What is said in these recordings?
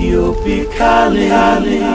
Ethiopic calling.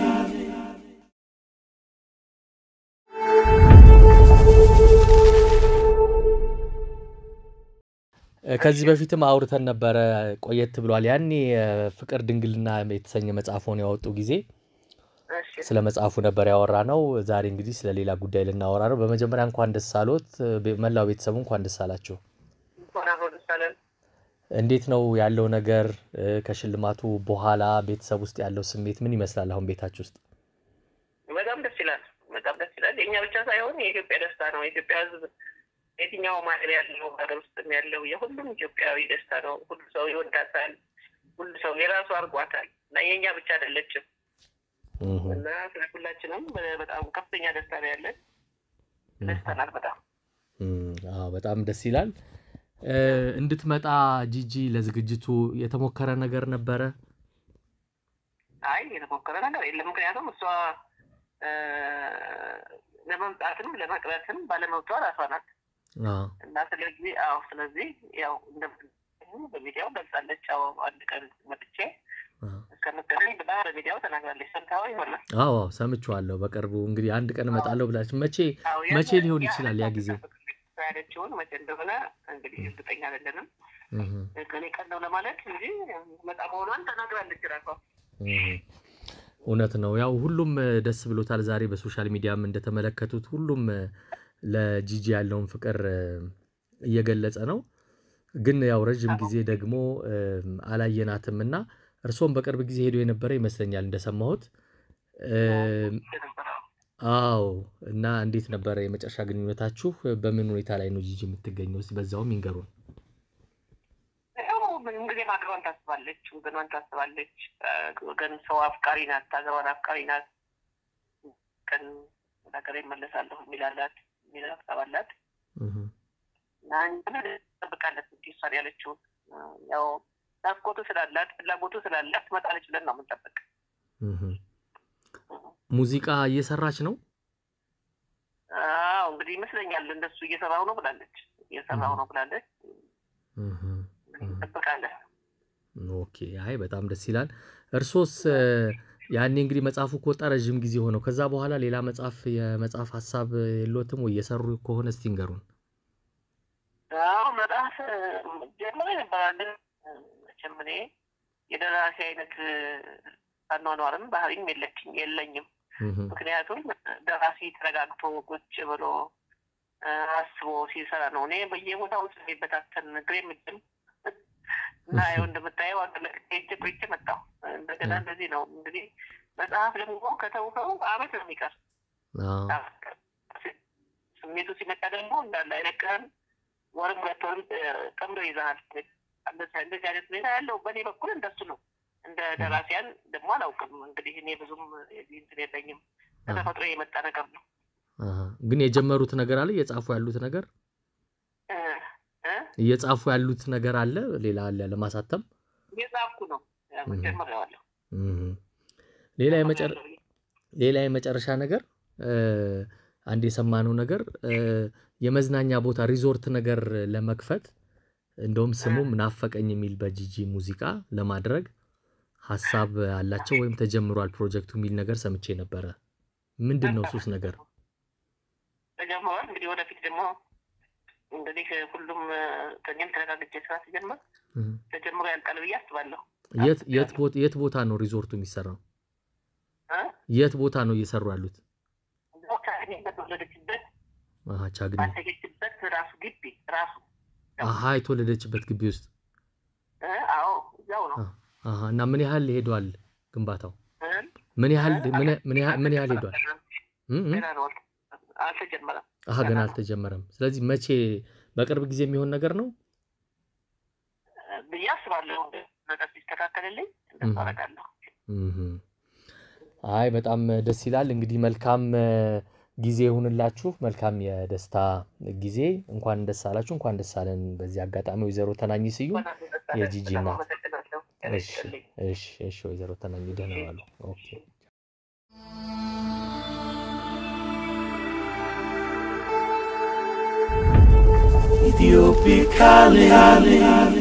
ከዚህ በፊትም አውርተን ነበረ ቆየት ብሏል። ያኔ ፍቅር ድንግልና የተሰኘ መጽሐፎን ያወጡ ጊዜ እሺ ስለ መጽሐፉ ነበር ያወራ ነው። ዛሬ እንግዲህ ስለ ሌላ ጉዳይ ልናወራ ነው። በመጀመሪያ እንኳን ደስ አሎት፣ ቤ- መላው ቤተሰቡ እንኳን ደስ አላቸው። እንኳን አብሮ ደስ አለን። እንዴት ነው ያለው ነገር? እ፣ ከሽልማቱ በኋላ ቤተሰብ ውስጥ ያለው ስሜት ምን ይመስላል? አሁን ቤታችሁ ውስጥ በጣም ደስ ይላል። በጣም ደስ ይላል። የእኛ ብቻ ሳይሆን የኢትዮጵያ ደስታ ነው። የኢትዮጵያ ሕዝብ የትኛውም ሀገር ያለው ሀገር ውስጥም ያለው የሁሉም ኢትዮጵያዊ ደስታ ነው። ሁሉ ሰው ይወዳታል። ሁሉ ሰው የራሱ አድርጓታል እና የእኛ ብቻ አይደለችም እህ፣ እና ስለ ሁላችንም በ- በጣም ከፍተኛ ደስታ ነው ያለን። ደስተናል በጣም እም፣ አዎ በጣም ደስ ይላል። እ፣ እንድትመጣ ጂጂ ለዝግጅቱ የተሞከረ ነገር ነበረ? አይ የተሞከረ ነገር የለም። ምክንያቱም እሷ እ፣ ለመምጣትም ለመቅረትም ባለመብቷ ራሷ ናት አዎ እና ስለዚህ አዎ ስለዚህ ያው እንደምትገኙ በሚዲያው ገልጻለች። አዎ አንድ ቀን መጥቼ አዎ እስከምገናኝ ብላ በሚዲያው ተናግራለች። ሰምተኸው ይሆናል። አዎ አዎ፣ ሰምቼዋለሁ። በቅርቡ እንግዲህ አንድ ቀን እመጣለሁ ብላችሁ መቼ አዎ መቼ ያን- ሊሆን ያ- ይችላል ያ ጊዜ? ያለችውን መቼ እንደሆነ እንግዲህ እርግጠኛ አይደለንም። እህ፣ ከኔ ቀን ነው ለማለት እንጂ መጣ መሆኗን ተናግራለች ራሷ። እህ። እውነት ነው። ያው ሁሉም እ፣ ደስ ብሎታል። ዛሬ በሶሻል ሚዲያም እንደተመለከቱት ሁሉም እ፣ ለጂጂ ያለውን ፍቅር እ፣ እየገለጸ ነው። ግን ያው ረዥም ጊዜ ደግሞ እ፣ አላየናትም እና እርስዎም በቅርብ ጊዜ ሄዶ የነበረ ይመስለኛል እንደሰማሁት። እ፣ አዎ እና እንዴት ነበረ የመጨረሻ ግንኙነታችሁ? በምን ሁኔታ ላይ ነው ጂጂ የምትገኘው? እስኪ በዛውም ይንገሩን። ያው ምንም ጊዜ ማገሯን ታስባለች፣ ወገኗን ታስባለች። ወገን ሰው አፍቃሪ ናት፣ ሀገሯን አፍቃሪ ናት። ቀን ወደ ሀገሬ እመለሳለሁ የሚላላት የሚል ሀሳብ አላት እህ፣ እና እኛም እንጠብቃለን እንግዲህ እሷን ያለችውን ያው ናፍቆቱ ስላላት ፍላጎቱ ስላላት ትመጣለች ብለን ነው የምንጠብቅ። እህ። ሙዚቃ እየሰራች ነው? አዎ እንግዲህ ይመስለኛል እንደሱ እየሰራው ነው ብላለች፣ እየሰራው ነው ብላለች። እህ፣ እንግዲህ እንጠብቃለን። ኦኬ። አይ በጣም ደስ ይላል። እርሶስ እ፣ ያኔ እንግዲህ መጽሐፉ ከወጣ ረዥም ጊዜ ሆነው። ከዛ በኋላ ሌላ መጽሐፍ የመጽሐፍ ሀሳብ የሎትም ወይ እየሰሩ ከሆነ እስቲ ንገሩን። አዎ መጽሐፍ ጀምሮ ይነበራል። ግን መቼም እኔ የደራሲ አይነት አኗኗርም ባህሪም የለችኝ የለኝም። እህ፣ ምክንያቱም ደራሲ ተረጋግቶ ቁጭ ብሎ አ፣ አስቦ ሲሰራ ነው። እኔ በየቦታው የሚበታተን እግሬ ምድም እና ይኸው እንደምታየው ሄጄ ቆይቼ መጣሁ። እንደገና እንደዚህ ነው እንግዲህ መጽሐፍ ደግሞ ከተውከው አመት ነው የሚቀር አዎ፣ ስሜቱ ሲመጣ ደግሞ እንዳለ አይለቅህም። ወርም ሁለት ወርም ጠምዶ ይዛሃል። እንደዚህ እንደዚህ አይነት ሁኔታ ያለው በእኔ በኩል እንደሱ ነው። እንደ ደራሲያን ደግሞ አላውቅም እንግዲህ እኔ ብዙም የዚህ እንትን የለኝም። ከተፈጥሮ የመጣ ነገር ነው። አሃ። ግን የጀመሩት ነገር አለ እየጻፉ ያሉት ነገር እ እ እየጻፉ ያሉት ነገር አለ ሌላ አለ ለማሳተም። እየጻፍኩ ነው ያው እህ። ጀምሬዋለሁ። እህ። ሌላ የመጨረ ሌላ የመጨረሻ ነገር እ፣ አንድ የሰማነው ነገር እ፣ የመዝናኛ ቦታ ሪዞርት ነገር ለመክፈት እንደውም ስሙም ናፈቀኝ የሚል በጂጂ ሙዚቃ ለማድረግ ሀሳብ አላቸው ወይም ተጀምሯል ፕሮጀክቱ የሚል ነገር ሰምቼ ነበረ። ምንድን ነው ሱስ ነገር? ተጀምሯል። እንግዲህ ወደፊት ደግሞ እንግዲህ ሁሉም ከእኔም ተረጋግቼ ስራ ሲጀምር እህ። ተጀምሮ ያልቃል ብዬ አስባለሁ። የት የት ቦታ የት ቦታ ነው ሪዞርቱ የሚሰራው? እ? የት ቦታ ነው እየሰሩ ያሉት? ቦታ እኔ በተወለደችበት አሃ ቻግኒ። ባደገችበት ራሱ ግቢ ራሱ አሃ የተወለደችበት ግቢ ውስጥ እ? አዎ እዛው ነው። አሃ እና ምን ያህል ሄዷል ግንባታው? እ? ምን ያህል ምን ምን ያህል ምን ያህል ሄዷል? እም እም። ገና ነው አልተጀመረም። አሃ ገና አልተጀመረም። ስለዚህ መቼ በቅርብ ጊዜ የሚሆን ነገር ነው? ብዬ አስባለሁ። ነገር ሲስተካከልልኝ እንደሱ አደርጋለሁ። እህ። አይ በጣም ደስ ይላል። እንግዲህ መልካም እ፣ ጊዜ ይሁንላችሁ። መልካም የደስታ ጊዜ። እንኳን ደስ አላችሁ፣ እንኳን ደስ አለን። በዚህ አጋጣሚ ወይዘሮ ተናኝ ስዩም የጂጂ በጣም እናት። አመሰግናለሁ። እሺ እሺ እሺ፣ ወይዘሮ ተናኝ ደህና ዋሉ። ኦኬ Ethiopic calling.